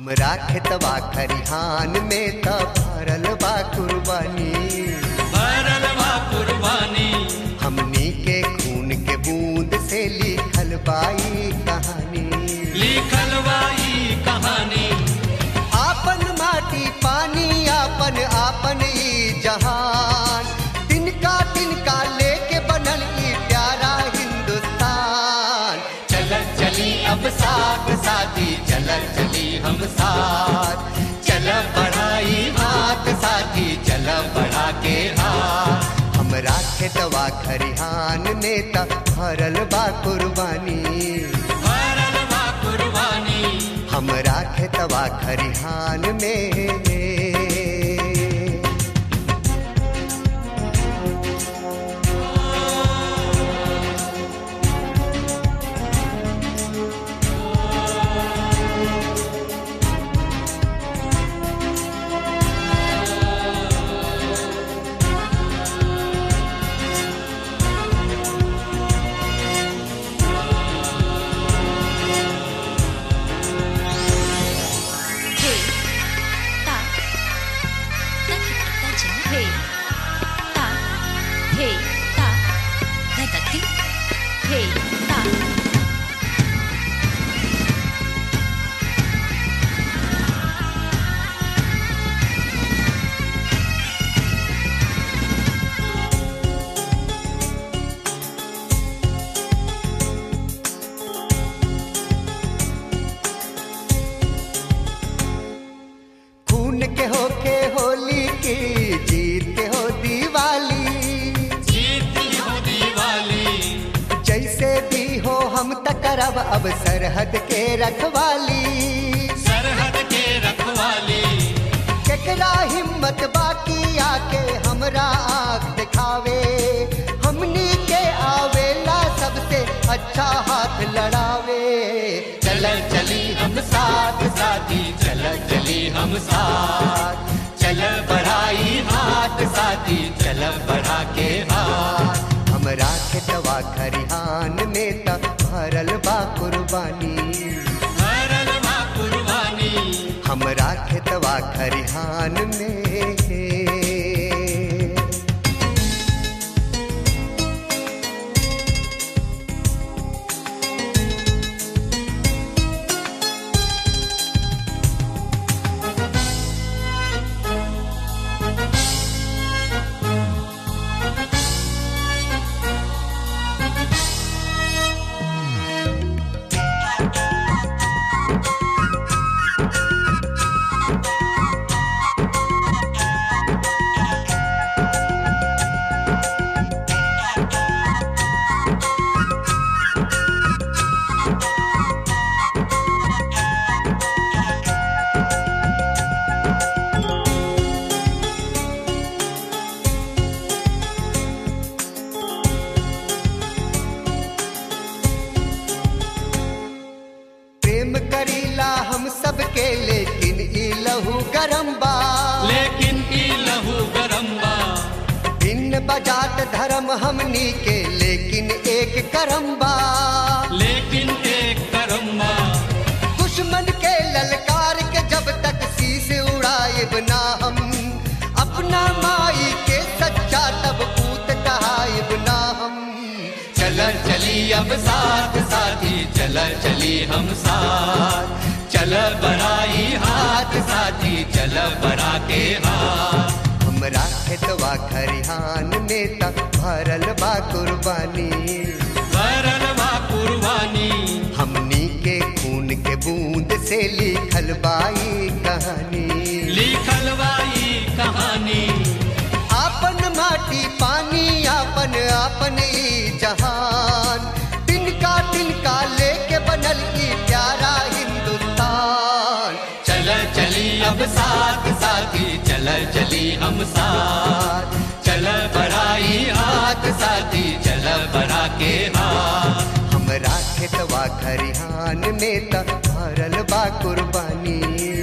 हमरा खेतवा खरिहान में त भरल बा कुर्बानी भरल बा कुर्बानी हमनी के खून के बूंद से लिखल बाई कहानी लिखल बाई कहानी आपन माटी पानी आपन आपन ई जहान तिनका तिनका लेके बनल ई प्यारा हिंदुस्तान चल चली अब साथ साथी चल चली हम साथ चल बढ़ाई हाथ साथी चल बढ़ा के हाथ हमरा खेतवा खरिहान में त भरल बा कुर्बानी भरल बा कुर्बानी हमरा खेतवा खरिहान में Hey, ta, ta ta ta hey, ta, hey, ta, ta ta ti, hey, ta. खून के होके होली की जीत के हो दिवाली जीत हो दिवाली जैसे भी हो हम त करब अब सरहद के रखवाली सरहद के रखवाली केकरा हिम्मत बाकी आके हमरा आँख दिखावे हमनी के आवेला सबसे अच्छा हाथ लड़ावे चल चली हम साथ साथी चल चली हम साथ चल बढ़ाई हाथ साथी चल बढ़ा के हाथ हमरा खेतवा खरिहान में त भरल बा कुर्बानी भरल बा कुर्बानी हमरा खेतवा खरिहान में प्रेम करीला हम सबके लेकिन ई लहू गरम बा लेकिन ई लहू गरम बा भिन्न बजात धर्म हमनी के लेकिन एक करम बा लेकिन एक करम बा दुश्मन के ललकार के जब तक शीश उड़ाएब ना हम अपना माई के सच्चा तब पूत कहाएब ना हम चल चली अब साथ साथी चल चली हम साथ चल बढ़ाई हाथ साथी चल बढ़ा के हाथ हमरा खेतवा खरिहान में त भरल बा कुर्बानी भरल बा कुर्बानी हमनी के खून के बूंद से लिखल बाई कहानी लिखल बाई कहानी आपन माटी पानी आपन आपन ई जहान तिनका तिनका लेके बनल ई प्यारा हिंदुस्तान चल चली अब साथ साथी चल चली हम साथ चल बढ़ाई हाथ साथी चल बढ़ा के हाथ हमरा खेतवा खरिहान में त भरल बा कुर्बानी